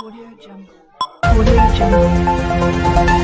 Audio Jungle. Audio Jungle.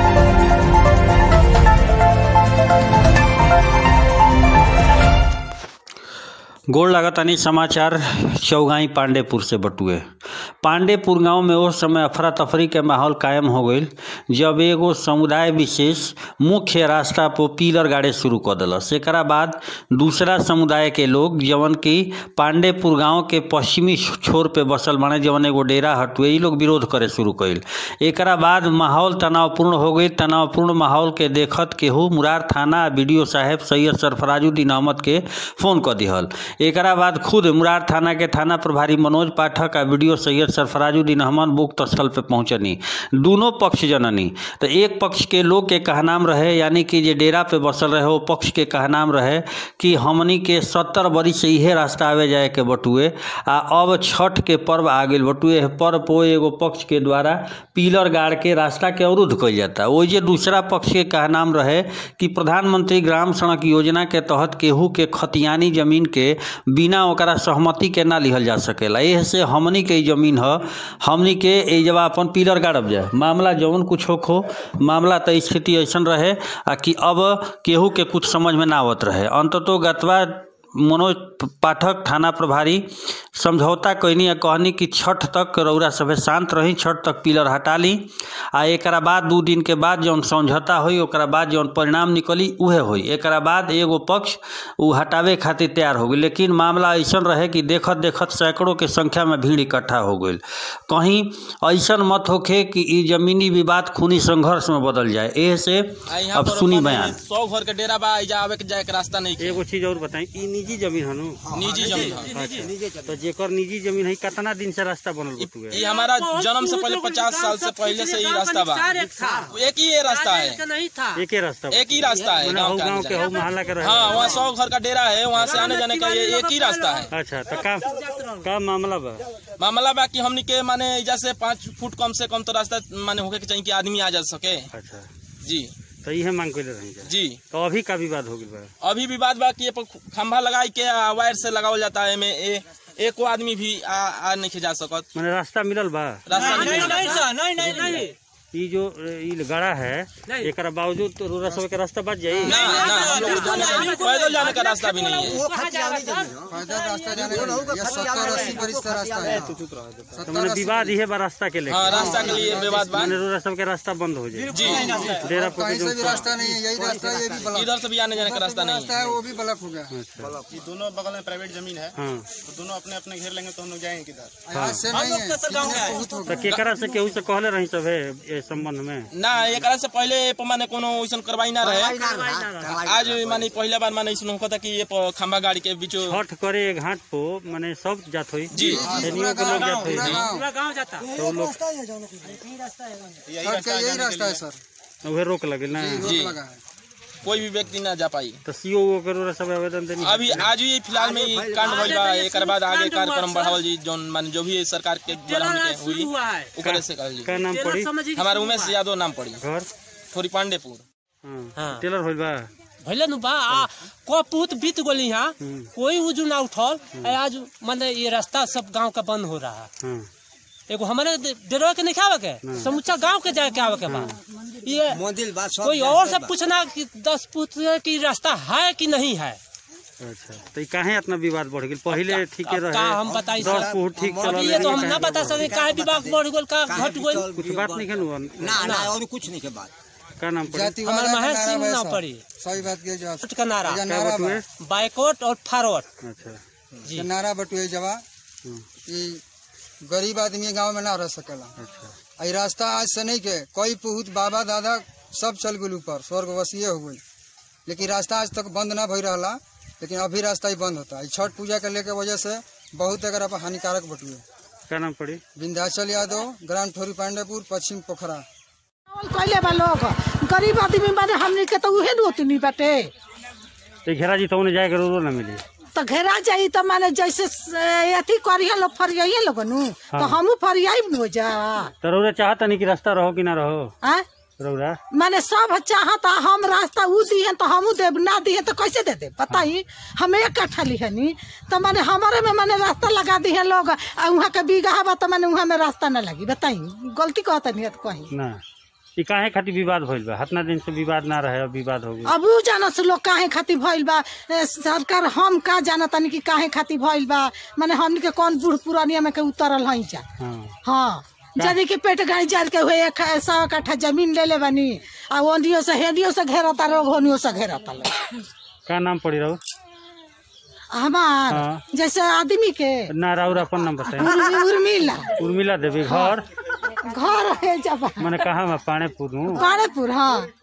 गोड़ लागतानी समाचार चौगाई पांडेपुर से बटुए पांडेपुर गांव में उस समय अफरा तफरी के माहौल कायम हो गईल जब एगो समुदाय विशेष मुख्य रास्ता पर पिलर गाड़े शुरू कर दिलस एकरा बाद दूसरा समुदाय के लोग जवन की पांडेपुर गांव के पश्चिमी छोर पे बसल बाड़े जवन एगो डेरा हटुए ई लोग विरोध करे शुरू कईल एकरा बाद माहौल तनावपूर्ण हो गई तनावपूर्ण माहौल के देखत केहू मुरार थाना बीडीओ साहेब सैयद सरफराजुद्दीन अहमद के फोन कर दिहल एकरा बाद खुद मुरार थाना के थाना प्रभारी मनोज पाठक आ वीडियो सैयद सरफराजुद्दीन अहमद मुक्त स्थल पे पहुंचनी दोनों पक्ष जननी तो एक पक्ष के लोग के कहनाम रहे यानी कि जे डेरा पे बसल रहे वो पक्ष के कहनाम रहे कि हमनी के सत्तर बरी से इहे रास्ता आवे जाए के बटुए आ अब छठ के पर्व आ गई बटुए एह पर्व पो एगो पक्ष के द्वारा पिलर गाड़ के रास्ता के अवरुद्ध कइल जाता ओइ जे दूसरा पक्ष के कहनाम रहे कि प्रधानमंत्री ग्राम सड़क योजना के तहत केहू के खतियानी जमीन के बिना ओकरा सहमति के ना लिहल जा सकेला एह से हमनी के ई जमीन ह हमनी के ए जब अपन पिलर गाड़ब जाए मामला जौन कुछ हो खो मामला तो स्थिति ऐसन रहे आ कि अब केहू के कुछ समझ में ना आवत रहे अंततो गतवा मनोज पाठक थाना प्रभारी समझौता कैनी आ कहनी कि छठ तक रौरा सभे शांत रही छठ तक पिलर हटा ली आ एकरा बाद दू दिन के बाद जौन समझौता होई ओकरा बाद जौन परिणाम निकली उहे होई एकरा बाद एगो पक्ष उ हटावे खातिर तैयार हो गई लेकिन मामला ऐसन रहे कि देखत देखत सैकड़ों के संख्या में भीड़ इकट्ठा हो गई कहीं ऐसन मत होखे कि ई जमीनी विवाद खूनी संघर्ष में बदल जाए एह से आ यहाँ अब पर सुनी अपन बयान सौ घर के डेरा बा एजा आवे के जाए के रास्ता नहीं के एगो चीज और बताई ई निजी जमीन हनु निजी जमीन है तो जेकर निजी जमीन है कितना दिन से रास्ता बनल बटुए ये हमारा जन्म से पहले पचास साल से पहले से ही रास्ता बा एक ही ये रास्ता है नहीं था एक ही रास्ता एक ही रास्ता है मने गाँव हौ का गांव आने के जाने हौ मोहल्ला के रहे हाँ वहाँ सौ घर का डेरा है वहाँ से आने जाने का ये एक ही रास्ता है अच्छा तो का का मामला बा मामला बा कि हमनी के माने एजा से पाँच फुट कम से कम तो रास्ता माने होके के चाहिए कि आदमी आ जा सके अच्छा जी तो इहे मांग कइले रही जा जी तो अभी का विवाद हो गइल बा अभी विवाद बा कि ये पर खंभा लगाई के आ, वायर से लगावल जाता है में ए, एको आदमी भी आ, आ नहीं जा सकत माने रास्ता मिलल बा रास्ता नहीं नहीं मिला। नहीं सर नहीं नहीं नहीं ई जो ई गड़ा है एकरा बावजूद तो रोरा सब के रास्ता बच जाई ना ना हम लोग को जाने का पैदल जाने का रास्ता भी नहीं है पैदल रास्ता जाने का नहीं। ये सत्तर अस्सी बरिस का रास्ता है तो माने विवाद इहे बा रास्ता के लेके हाँ रास्ता के लिए विवाद बा माने रोरा सब के रास्ता बंद हो जाए जी डेरा पर कहीं के से भी जो रास्ता नहीं है यही रास्ता है ये भी ब्लॉक इधर से भी आने जाने का रास्ता नहीं रास्ता है वो भी ब्लॉक हो गया ये दोनों बगल में प्राइवेट जमीन है हाँ तो दोनों अपने अपने घेर लेंगे तो हम लोग जाएंगे किधर आज से नहीं है कितने बहुत हो तो केकरा से केहू से कहले रही सब है ए संबंध में ना एक से पहले ए पर माने कोनो वैसन करवाई ना रहे आज माने पहले बार माने ऐसा होता कि ये पर खंभा गाड़ी के बीच छठ करे घाट पो माने सब जात होई जी एनियो के लोग जात होई पूरा गाँव पूरा गांव जाता तो लोग छठ का यही रास्ता है सर उहे रोक लगे ना रोक जी। लगा है कोई भी व्यक्ति ना जा पाई तो सीओ वो के रोरा सब आवेदन देनी अभी आज ही फिलहाल में ही कांड भइल बा एक बाद आगे कार्यक्रम बढ़ावल जी जौन माने जो भी सरकार के द्वारा हमके शुरू हुई हुआ है ऊपर से कहल जी का नाम पड़ी समझिए हमारे उमेश यादव नाम पड़ी घर थोड़ी पांडेपुर हाँ हाँ। टेलर होइल बा भले नु बा आ, को पूत बीत गोली यहाँ कोई उजू ना उठल आ, आज माने ये रास्ता सब गांव का बंद हो रहा है हाँ एगो हमारे डेरवा के नहीं खावे के समूचा गांव के जाके आवे के बा ये कोई और से पूछना कि दस फुट की रास्ता है कि नहीं है अच्छा तो ई काहे इतना विवाद बढ़ गेल पहिले ठीके अब रहे का हम बताई दस सर फुट ठीक अब चलल ये तो रहे, हम ना काहे बता विवाद सके काहे विभाग बढ़ गेल का घट गेल कुछ बात नहीं खेलू ना ना और कुछ नहीं के बात का नाम पड़ी जाति हमारे वाला महेश नारा सिंह है ना सर। पड़ी सही बात के जवाब फुट का नारा ये क्या नारा बटुए बा। बाइकआउट और फारवर्ड अच्छा जी ये नारा बटुए जवा कि गरीब आदमी गांव में ना रह सकेला अच्छा आई रास्ता आज से नहीं के कोई पुहत बाबा दादा सब चल गए ऊपर स्वर्गवासीय हो गई लेकिन रास्ता आज तक बंद ना भई रहा लेकिन अभी रास्ता ही बंद होता है छठ पूजा के लेके वजह से बहुत अगर आप हानिकारक बटुए का नाम पड़ी विंध्याचल यादव ग्राम ठोरी पांडेपुर पश्चिम पोखरा कैले बा लोग गरीब आदमी माने हमनी के तो उहे नोतनी बाटे तो घेरा जी तो उन्हें जाए के रो ना मिली तो घेरा जाई तो माने जैसे ए, अथी करिए लोग फरियाइए लोग नु तो हमू फरियाई नु जा तो रोरा चाहता नहीं कि रास्ता रहो कि ना रहो आ रौरा माने सब चाहता हम रास्ता ऊ दिए तो हमू दे ना दिए तो कैसे दे दे बताई हम एक कट्ठा लिहनी तो माने हमारे में माने रास्ता लगा दिए लोग आ वहाँ के बीघा बा तो माने वहाँ में रास्ता ना लगी बताई गलती कहता नहीं है तो कहीं ना ई काहे खातिर विवाद भइल बा हतना दिन से विवाद ना रहे अब विवाद हो गई अब ऊ जानत से लोग काहे खातिर भइल बा ए, सरकार हम का जानतानी कि काहे खातिर भइल बा माने हमनी के कौन बूढ़ पुरानिया में के उतरल हई जा हाँ हाँ जदी के पेट गाड़ी जाल के हुए एक सौ कट्ठा जमीन ले ले बनी आ ओनियो से हेडियो से घेरता लोग होनियो से घेरता लोग का नाम पड़ी रहू हमार हाँ। जैसे आदमी के ना राउर अपन नाम बताए उर्मि- उर्मिला उर्मिला देवी घर घर है जब मैंने कहा मैं पानेपुर हूँ पाड़ेपुर हाँ